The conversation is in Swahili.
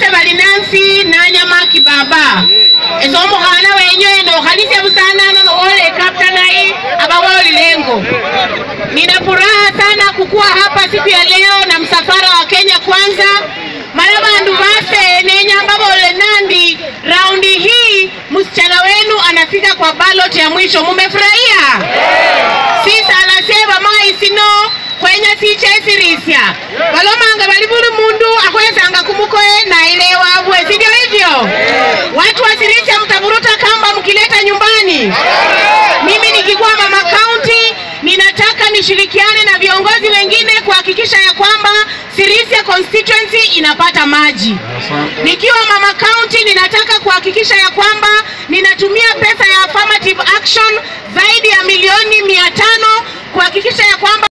base bali nansi nanyama kibaba ezo omukhana wenyoe nokhalisya busanano nowole kaptanai abawoli lengo nina furaha sana kukuwa hapa siku ya leo na msafara wa Kenya Kwanza mala bandu base nenyamba bole nandi raundi hii msichana wenu anafika kwa ballot ya mwisho mumefurahia sisa anasema mai sino kwenya sichesirisya balomanga bali buli mundu akhwesanga kumukoe nailewabwe sivyo hivyo watu wasirisya mtavuruta kamba mkileta nyumbani mimi nikikuwa mama kaunti ninataka nishirikiane na viongozi wengine kuhakikisha ya kwamba Sirisia constituency inapata maji. Nikiwa mama county ninataka kuhakikisha ya kwamba ninatumia pesa ya affirmative action zaidi ya milioni mia tano kuhakikisha ya kwamba